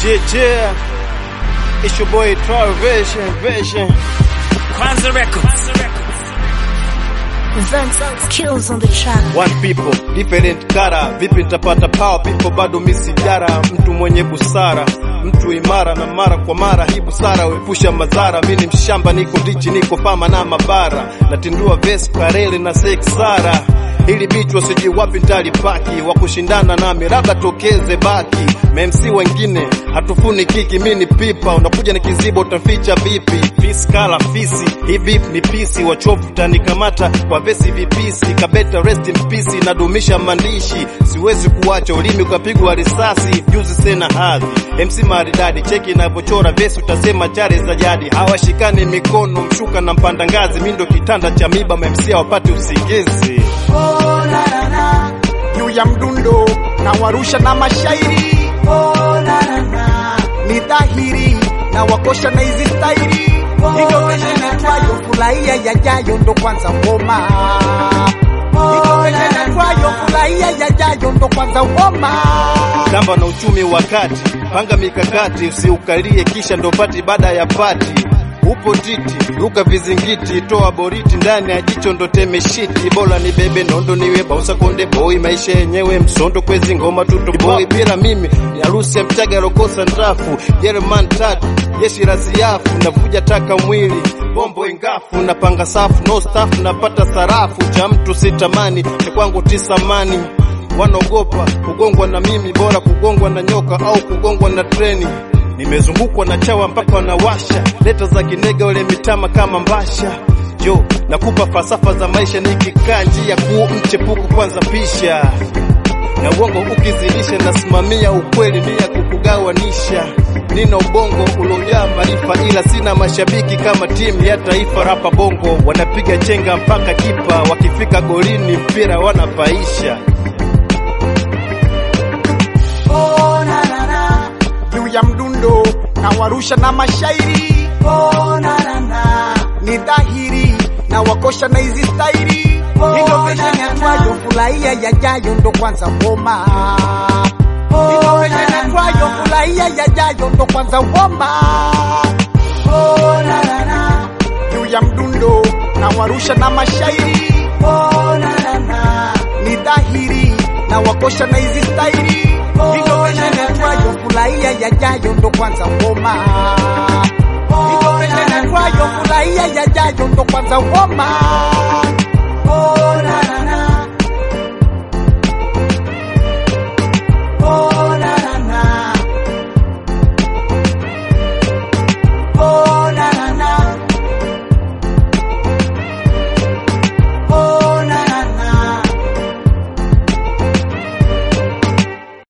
Yeah, yeah. It's your boy Trial Vision, Vision. Kwanza Records. Vince kills on the track. One people, different kara. Vipi nitapata power people bado misijara. Mtu mwenye busara, mtu imara na mara kwa mara hii busara wepusha madhara. Mimi ni mshamba, niko ndichi, niko fama na mabara. Natindua vesi kareli na seksara ili bichwa sijui wapi ntalipaki wa kushindana nami labda tokeze baki memsi wengine hatufuni kiki mi ni pipa unakuja ni kizibo utamficha vipi fiskala fisi hii beef ni pisi wachovu tanikamata kwa vesi vipisi kabeta rest in peace nadumisha maandishi siwezi kuacha ulimi ukapigwa risasi juzi sena hadhi MC maridadi cheki inavyochora vesi utasema chare za jadi hawashikani mikono mshuka na mpanda ngazi mi ndo kitanda cha miba memsi hawapati usingizi Oh, na, na, na. juu ya mdundo na warusha na mashairi oh, na, na, na. ni dhahiri na wakosha na hizi stairi iko keshe netwayo furahia yajayo ndo kwanza ngoma iko keshe netwayo furahia yajayo ndo kwanza ngoma shamba na uchumi wa kati, panga mikakati, usiukalie kisha ndo pati baada ya pati. Upo titi, ruka vizingiti, toa boriti ndani ya jicho ndo teme shiti. Bora ni bebe nondo niwe bausa konde boy, maisha yenyewe msondo kwezi ngoma tuto boy. Bila mimi ni harusi ya mchaga lokosa ndafu, Jerman tatu jeshi la siafu, navuja taka mwili bombo ingafu, napanga safu no staff, napata sarafu cha mtu sitamani, cha kwangu tisamani wanaogopa kugongwa na mimi, bora kugongwa na nyoka au kugongwa na treni. Nimezungukwa na chawa mpaka wanawasha leta za kinega wale mitama kama mbasha. Jo, nakupa falsafa za maisha nikikaa njia kuu, mchepuku kwanza pisha na uongo ukizidisha, nasimamia ukweli nia kukugawanisha. Nina ubongo uliojaa maarifa, ila sina mashabiki kama timu ya taifa. Rapa bongo wanapiga chenga mpaka kipa, wakifika golini mpira wanapaisha. oh, na, na, na. juu ya mdundo na warusha na mashairi oh, na, na, na. ni dhahiri na wakosha na hizi stairi iko keshe netwayo furahia yajayo ndo kwanza ngoma iko keshe netwayo furahia yajayo ndo kwanza ngoma oh, na, na, na. juu ya mdundo na warusha na mashairi oh, na, na, na. ni dhahiri na wakosha na hizi stairi iko keshe netwayo furahia yajayo ndo kwanza ngoma iko keshe netwayo furahia yajayo ndo kwanza ngoma